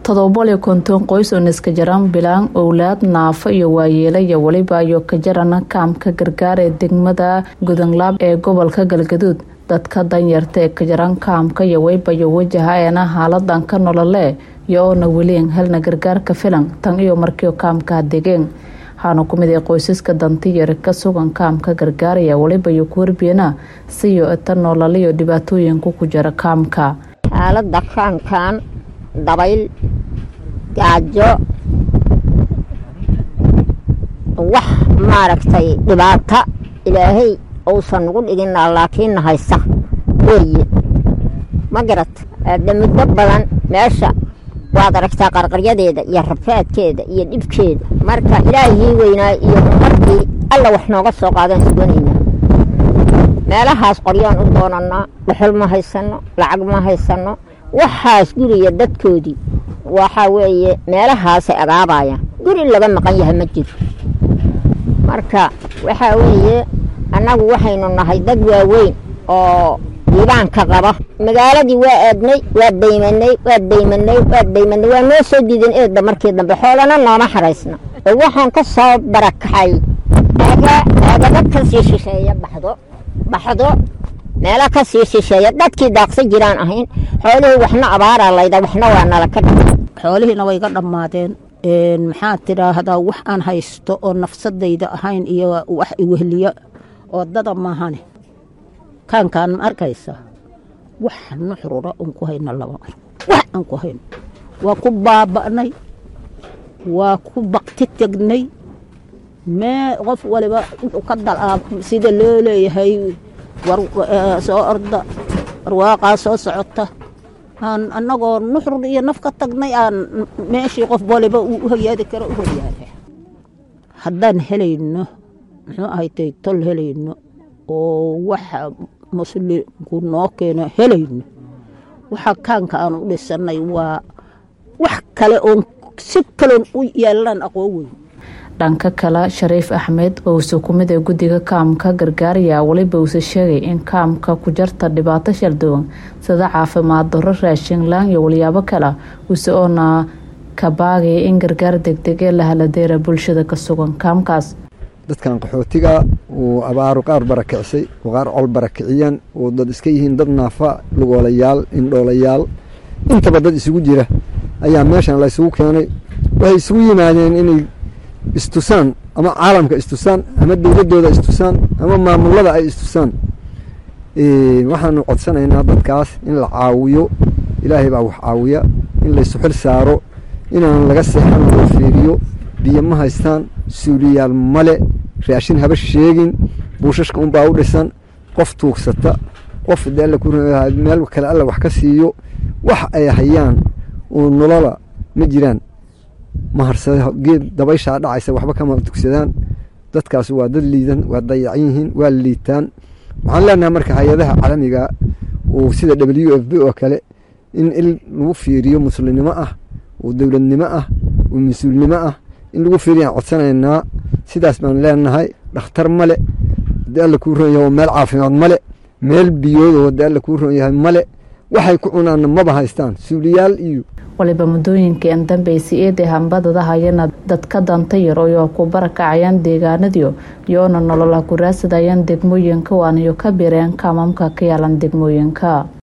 todobol iyo konton qoys oo niska jaran bilaan owlaad naafo iyo waayeela iyo weliba iyo ka jarana kaamka gargaar ee degmada gudanglaab ee gobolka galgaduud dadka danyarta ee ka jaran kaamka iyo weybayo wajahaeena haaladan ka nolole iyo oona weliin helna gargaarka filan tan iyo markii kaamka degeen waxaana ku mid ay qoysaska dantiyari ka sugan kaamka gargaaraya weliba iyo ku warbiyana siyo ita noolaliyo dhibaatooyinku ku jira kaamka xaalada kaankan dabayl gaajo wax maaragtay dhibaata ilaahay uusan nagu dhigina laakiinna haysa weeye ma garat aada muddo badan meesha waad aragtaa qarqaryadeeda iyo rafaadkeeda iyo dhibkeeda marka ilaahii weynaa iyo markii alla wax nooga soo qaadaan suganaynaa meelahaas qoryaan u doonanaa dhuxul ma haysano lacag ma haysano waxaas guriga dadkoodii waxaa weeye meelahaasay agaabayaan guri laga maqan yahay ma jiro marka waxaa weeye annagu waxaynu nahay dad waaweyn oo diibaanka qaba magaaladii waa aadnay waa daymanay waa daymanay waa daymanay waa noo soo diidan eedda markii dambe xoolana nooma xaraysna oo waxaan ka soo barakaxay aagaba ka sii shisheeya baxdo baxdo meelo ka sii shisheeya dadkii daaqsa jiraan ahayn xoolihii waxna abaaraa layda waxna waa nala ka xoolihiina way ga dhammaadeen maxaa tidhaahdaa wax aan haysto oo nafsadayda ahayn iyo wax iwehliyo oo dada maahane kaankaan ma arkaysa wax nuxrura un ku hayno laba mar wax aan ku hayno waa ku baaba'nay waa ku bakti tegnay mee qof waliba wuxuu ka dalaa sida loo leeyahay soo orda warwaaqaa soo socota aan annagoo nuxrur iyo naf ka tagnay aan meeshii qof waliba uu u horyaadi karo u horyaada haddaan helayno muxuu ahaytay tol helayno oo waxa muslimku noo keeno helayno waxa kaanka aan u dhisanay waa wax kale oon si kaloon u yeelanaan aqoon weyn dhanka kale shariif axmed owse kumid ee guddiga kaamka gargaaraya weliba uuse sheegay in kaamka ku jarta dhibaato shalduwan sida caafimaad daro raashin laan iyo walyaabo kale use oona ka baagaya in gargaar degdeg ee la haladeera bulshada ka sugan kaamkaas dadkan qaxootiga uu abaaru qaar barakicisay oo qaar col barakiciyeen oo dad iska yihiin dad naafa lugoolayaal indhoolayaal intaba dad isugu jira ayaa meeshan la ysugu keenay waxay isugu yimaadeen inay istusaan ama caalamka istusaan ama dowladdooda istusaan ama maamulada ay istusaan waxaanu codsanaynaa dadkaas in la caawiyo ilaahay baa wax caawiya in laysu xil saaro inaan laga seexan loo fiiriyo biyo ma haystaan suuliyaal male raashin haba sheegin buushashka unbaa u dhisan qof tuugsata qof de alla ku meel kale alla wax ka siiyo wax ay hayaan oo nolola ma jiraan maharsada geed dabayshaa dhacaysa waxba kama dugsadaan dadkaas waa dad liidan waa dayacan yihiin waa liitaan waxaan leenahay marka hay-adaha caalamiga oo sida w f b oo kale in il lagu fiiriyo muslimnimo ah oo dowladnimo ah oo mas-uulnimo ah in lagu fiiriyaan codsanaynaa sidaas baan leenahay dhakhtar male hadii alla kuu ron yahay meel caafimaad male meel biyoodoo hadii alla kuu ron yahay male waxay ku cunaanna maba haystaan suuliyaal iyo waliba muddooyinkii an dambeysay eeday hambadada hayana dadka danta yar oo ku barakacayaan deegaanadiyo iyoona nolola ku raadsadayaan degmooyinka waanayo ka bireen kaamamka ka yaalan degmooyinka